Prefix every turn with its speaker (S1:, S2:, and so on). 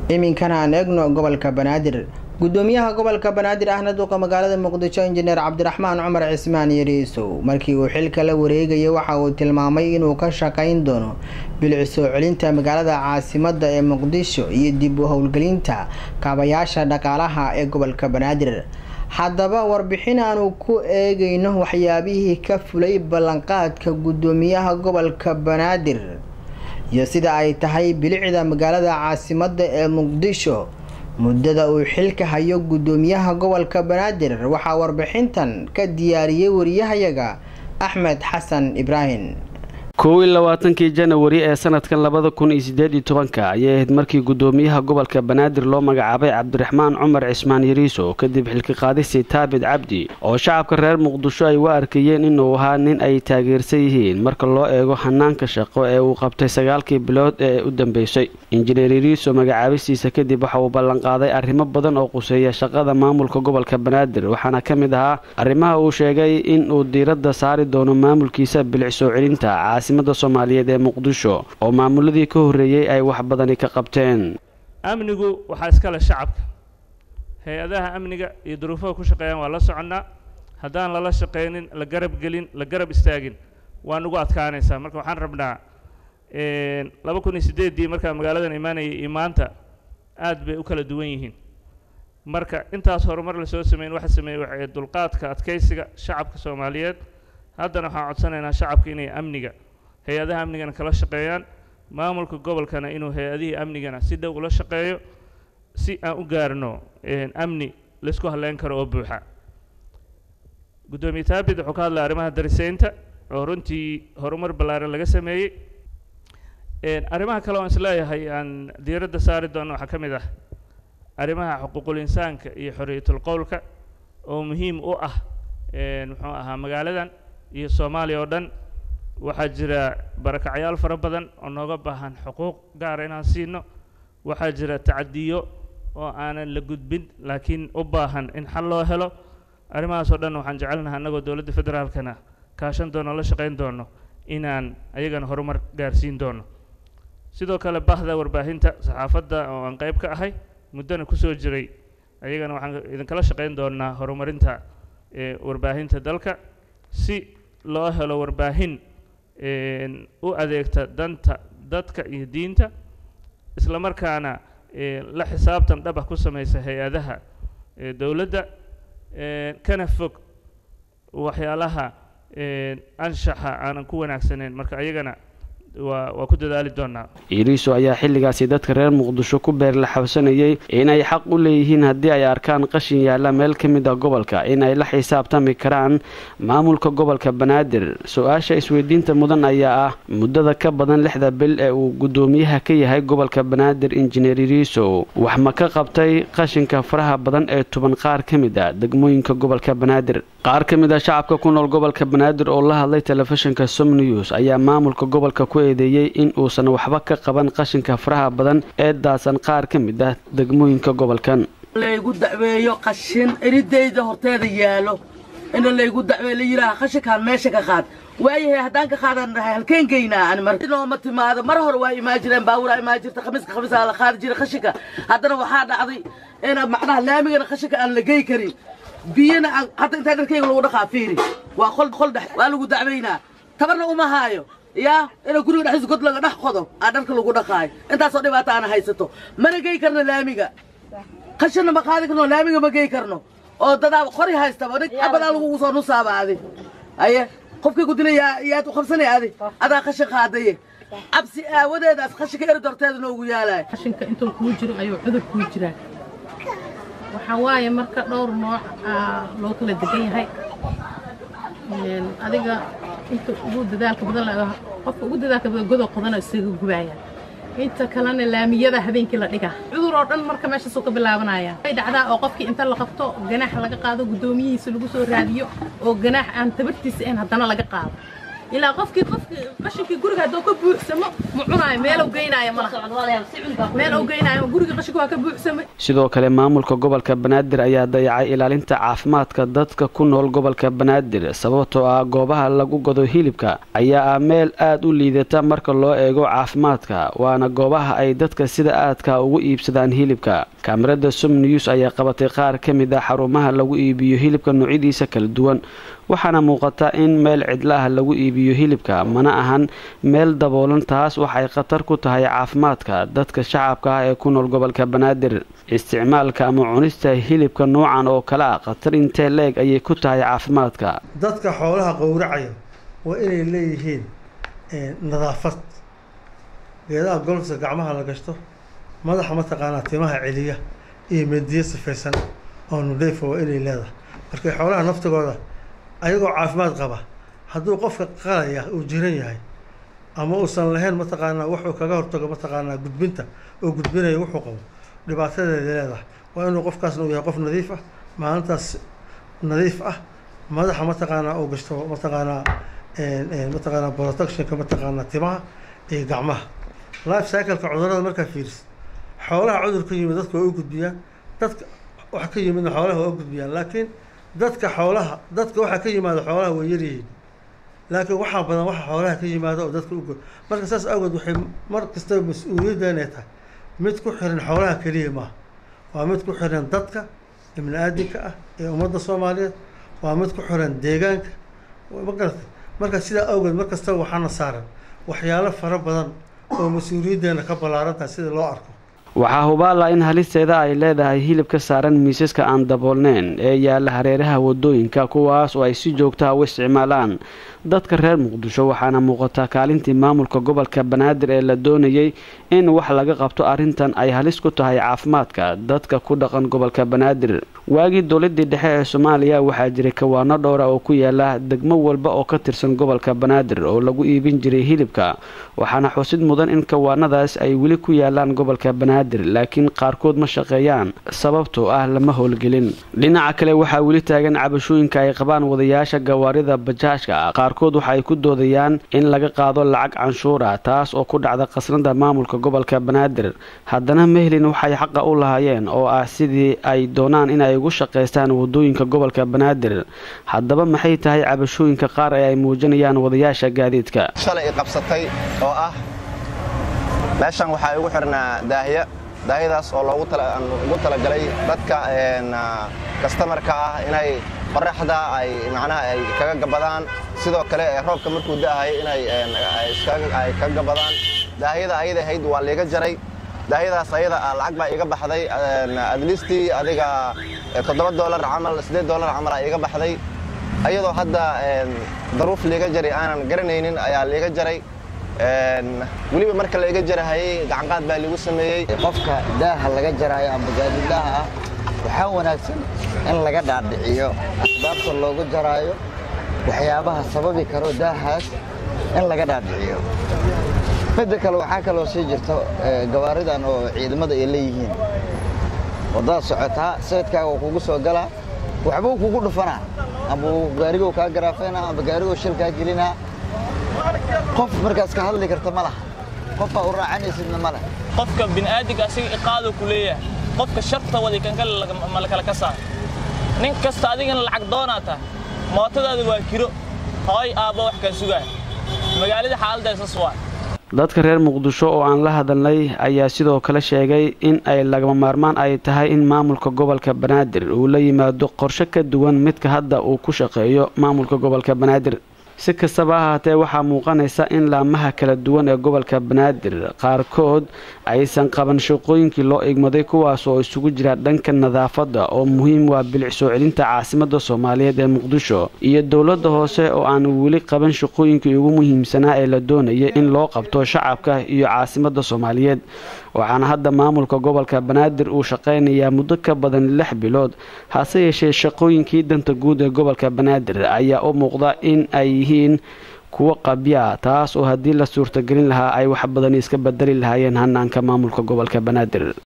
S1: iminkana aan eegno gobolka banaadir gudoomiyaha gobolka banaadir ahna duqa magaalada muqdisho injineer cabdiraxmaan cumar cismaan yariisow markii uu xilka la wareegayay waxa uu tilmaamay inuu ka shaqayn doono bilic soo celinta magaalada caasimada ee muqdisho iyo dib u howlgelinta kaabayaasha dhaqaalaha ee gobolka banaadir haddaba warbixin aanu ku eegayno waxyaabihii ka fulay ballanqaadka gudoomiyaha gobolka banaadir iyo sida ay tahay bilicda magaalada caasimada ee muqdisho muddada uu xilka hayo gudoomiyaha gobolka banaadir waxaa warbixintan ka diyaariyey wariyahayaga axmed xasan ibraahim
S2: kow iyo labaatankii janawari ee sanadkan labada kun iyo sideed iyo tobanka ayay ahayd markii gudoomiyaha gobolka banaadir loo magacaabay cabdiraxmaan cumar cismaan yariiso kadib xilka qaadisii taabid cabdi oo shacabka reer muqdisho ay u arkayeen inuu ahaa nin ay taageersan yihiin marka loo eego hanaanka shaqo ee uu qabtay sagaalkii bilood ee u dambeysay injineer yariiso magacaabistiisa kadib waxa uu ballanqaaday arrimo badan oo quseeya shaqada maamulka gobolka banaadir waxaana ka mid ahaa arrimaha uu sheegay in uu diiradda saari doono maamulkiisa bilic soo celinta caasimada soomaaliyeed ee muqdisho oo maamuladii ka horreeyey ay wax badani ka qabteen
S3: amnigu waxaa iskale shacabka hay-adaha amniga iyo duruufaha ku shaqeeyaan waa la soconnaa haddaan lala shaqaynin la garab gelin la garab istaagin waa nagu adkaanaysaa marka waxaan rabnaa laba kun iyo siddeeddii markaa magaaladan imaanayay iyo maanta aad bay u kala duwan yihiin marka intaas horumar la soo sameyn waxa sameeyey waxay dulqaadka adkaysiga shacabka soomaaliyeed haddana waxaan codsanaynaa shacabka inay amniga hay-adaha amnigana kala shaqeeyaan maamulka gobolkana inuu hay-adihii amnigana si dhow ula shaqeeyo si aan u gaarno amni laysku halleyn karo oo buuxa guddoomiye taabid wuxuu ka hadlaya arrimaha dariseynta oo runtii horumar ballaaran laga sameeyey arrimaha kale oon isleeyahay aan diiradda saari doono waxaa ka mid ah arrimaha xuquuqul insaanka iyo xorriyatul qowlka oo muhiim u ah muxuu ahaa magaaladan iyo soomaaliya oo dhan waxaa jira barakacyaal fara badan oo nooga baahan xuquuq gaara inaan siino waxaa jira tacadiyo oo aanan la gudbin laakiin u baahan in xal loo helo arrimahaas oo dhan waxaan jecelnahay annagoo dowladda federaalkana kaashan doono la shaqayn doono inaan ayagana horumar gaarsiin doono sidoo kale bahda warbaahinta saxaafadda oo aan qayb ka ahay muddana kusoo jiray ayagana waxaan idinkala shaqayn doonaa horumarinta warbaahinta dalka si loo helo warbaahin u adeegta danta dadka iyo diinta isla markaana la xisaabtan dhabah ku samaysa hay-adaha dowladda kana fog waxyaalaha anshaxa aanan ku wanaagsaneyn marka ayagana waa waa ku dadaali doonaa
S2: iriiso ayaa xilligaasi dadka reer muqdisho ku beer la xabsanayay inay xaq u leeyihiin haddii ay arkaan qashin yaalla meel ka mid a gobolka in ay la xisaabtami karaan maamulka gobolka banaadir su-aasha isweydiinta mudan ayaa ah muddada ka badan lixda bil ee uu guddoomiyaha ka yahay gobolka banaadir injineer iriiso wax ma ka qabtay qashinka faraha badan ee tuban qaar ka mid a degmooyinka gobolka banaadir qaar ka mid a shacabka ku nool gobolka banaadir oo la hadlay telefishinka som news ayaa maamulka gobolka ku eedeeyey in uusan waxba ka qaban qashinka faraha badan ee daasan qaar ka mid ah degmooyinka gobolkan
S4: laygu dacweeyo qashin eridayda horteeda yaalo ina laygu dacweeyo la yidhaaha qashinkaan meesha ka qaad waayahay haddaan ka qaadan dhahay halkeen geynaa ani mar inooma timaado mar hore waa imaan jireen baaburaa imaan jirta khamiiska khamiisaa la qaadi jiray qashinka haddana waxaa dhacday ina macnaha laamigana qashinka aan la gey karin biyana aan hadda intaa dharkayga lagu dhaqaa fiiri waa qol qol dhex waa lagu dacweynaa tabarna uma haayo yaa ina guriga dhexdiisa god laga dhex qodo aa dharka lagu dhaqaayo intaasoo dhibaata aana haysato mana gey karno laamiga qashinna ma qaadi karno laamiga ma gey karno oo dadaa qori haystaba abadaa lagugu soo nusaaba adi aye qofkii ku dilay yaad u qabsanay adi adaa qashin qaadaye cabsi aawadeedaas qashinka erid horteeda noogu yaalayo
S5: qashinka intuu kuu jiro ayuu cudur kuu jiraa waxaa waaye marka dhowr nooc loo kala degan yahay adiga inta ugu dadaalka badan laga qofka ugu dadaalka badan godoo qodana isaga gubaaya inta kalena laamiyada habeenkii la dhigaa cudur oo dhan marka meeshaasuu ka bilaabanaya way dhacdaa oo qofkii inta la qabto ganaax laga qaado guddoomiyihiisa lagu soo raadiyo oo ganaax aan tabartiisa ahayn haddana laga qaado ilaa qofkii qofkii qashinkii guriga hadduu ka buuxsamo ma cunaayo meelow geynaayo ma laha meel ou geynaayo guriga qashinku waa ka buuxsamay
S2: sidoo kale maamulka gobolka banaadir ayaa dayacay ilaalinta caafimaadka dadka ku nool gobolka banaadir sababtoo ah goobaha lagu gado hilibka ayaa ah meel aad u liidata marka loo eego caafimaadka waana goobaha ay dadka sida aadka ugu iibsadaan hilibka kaamirada som news ayaa qabatay qaar ka mid a xarumaha lagu iibiyo hilibka noocyadiisa kala duwan waxaana muuqata in meel cidla ah lagu iibiyo hilibka mana ahan meel daboolan taas waxay khatar ku tahay caafimaadka dadka shacabka ah ee ku nool gobolka banaadir isticmaalka ama cunista hilibka noocan oo kale ah khatar intee leeg ayay ku tahay caafimaadka
S6: dadka xoolaha qowracaya waa inay leeyihiin nadaafad geedaha golfsa gacmaha la gashto madaxa mataqaanaa timaha celiya iyo mediyo sifaysan oo nudheyfa waa inay leedahay markay xoolaha naftigooda ayagoo caafimaad qaba hadduu qofka qalaya uu jiran yahay ama uusan lahayn mataqaanaa wuxuu kaga hortago mataqaanaa gudbinta oo gudbinayo wuxuu qabo dhibaatadeeda leedahay waa inuu qofkaasna uu yahay qof nadiif ah maalintaas nadiif ah madaxa mataqaanaa uu gashto mataqaanaa mataqaanaa protectionka mataqaanaa timaha iyo gacmaha life cycleka cudurada markaa fiiris xoolaha cudur ka yimid dadka waa u gudbiyaan dadka wax ka yimidna xoolaha waa u gudbiyaan laakiin dadka xoolaha dadka waxaa ka yimaada xoolaha way yaryihiin laakiin waxaa badan waxa xoolaha ka yimaada oo dadka u marka saas awgeed waxay mar kastaba mas-uuliyadda inay tahay mid ku xiran xoolaha keliya maaha waa mid ku xiran dadka ibni aadinka ah ee ummadda soomaaliyeed waa mid ku xiran deegaanka ma garatay marka sidaa awgeed mar kastaba waxaana saaran waxyaalo fara badan oo mas-uuliyaddeena ka ballaaran tahay sida loo arko
S2: waxaa hubaala in halisteeda ay leedahay hilib ka saaran miisaska aan daboolneyn ee yaalla hareeraha wadooyinka kuwaas oo ay si joogtaha u isticmaalaan dadka reer muqdisho waxaana muuqataa kaalintii maamulka gobolka banaadir ee la doonayay in wax laga qabto arrintan ay halis ku tahay caafimaadka dadka ku dhaqan gobolka banaadir waagii dowladii dhexe ee soomaaliya waxaa jiray kawaano dhowra oo ku yaala degmo walba oo ka tirsan gobolka banaadir oo lagu iibin jiray hilibka waxaana xusid mudan in kawaanadaas ay weli ku yaalaan gobolka banaadir laakiin qaarkood ma shaqeeyaan sababtoo ah lama howlgelin dhinaca kale waxaa weli taagan cabashooyinka ay qabaan wadayaasha gawaarida bajaajka qaarkood waxa ay ku doodayaan in laga qaado lacag canshuura taas oo ku dhacda khasnada maamulka gobolka banaadir haddana mehlin waxay xaqa u lahaayeen oo ah sidii ay doonaan inay ugu shaqaystaan wadooyinka gobolka banaadir haddaba maxay tahay cabashooyinka qaar ee ay muujinayaan wadayaasha gaadiidka
S7: shalay qabsatay oo ah meeshan waxaa igu xidhnaa daahiya daahiyadaas oo loogu ugu talagalay dadka kastamarka ah inay qoraxda ay macnaha ay kaga gabadaan sidoo kale roobka markuu da'ahay inay ay kaga gabadaan daahiyada ayada ahayd waa liiga jaray daahiyadaas ayada ah lacag baa iga baxday adlistii adiga toddoba doolar camal siddeed doolar camal aa iga baxday ayadoo hadda daruuf liiga jaray aanan garanaynin ayaa liiga jaray weliba marka laiga jarahayey gacanqaad baa liigu sameeyey
S8: qofka daaha laga jaraayo amba gaadidaaha ah waxaa wanaagsan in laga dhaadhiciyo asbaabta loogu jaraayo waxyaabaha sababi karo daahaas in laga dhaadhiciyo midda kale waxaa kaloo sii jirto gawaaridan oo ciidamada ay leeyihiin wadada socotaa sayidkaaga uu kugu soo galaa waxbuu kugu dhufanaa amba gaarigou kaa garaafeynaa amba gaarigou shil kaa gelinaa qof markaas ka hadli karta ma laha qofaa u raacanaysidna ma leh
S9: qofka bini'aadinka asiga iqaadu ku leeyahay qofka sharta wadi kan kale ma la kala ka saar nin kasta adigana lacag doonaa tahay mootadaada waa kiro hooy aabba wax kaa sugaaya magaalada xaaladda isas waa
S2: dadka reer muqdisho oo aan la hadalnay ayaa sidoo kale sheegay in ay lagama maarmaan ay tahay in maamulka gobolka banaadir uu la yimaado qorshe ka duwan midka hadda uu ku shaqeeyo maamulka gobolka banaadir si kastaba ahaatee waxaa muuqanaysa in laamaha kala duwan ee gobolka banaadir qaarkood aysan qaban shaqooyinkii loo igmaday kuwaas oo isugu jira dhanka nadaafadda oo muhiim waa bilic soo celinta caasimadda soomaaliyeed ee muqdisho iyo dowladda hoose oo aan weli qaban shaqooyinkii ugu muhiimsanaa ee la doonayay in loo qabto shacabka iyo caasimadda soomaaliyeed waxaana hadda maamulka gobolka banaadir uu shaqaynayaa muddo ka badan lix bilood hase yeeshee shaqooyinkii danta guud ee gobolka banaadir ayaa u muuqda in ay yihiin kuwo qabya taas oo haddii la suurtagelin lahaa ay wax badan iska bedeli lahaayeen hanaanka maamulka gobolka banaadir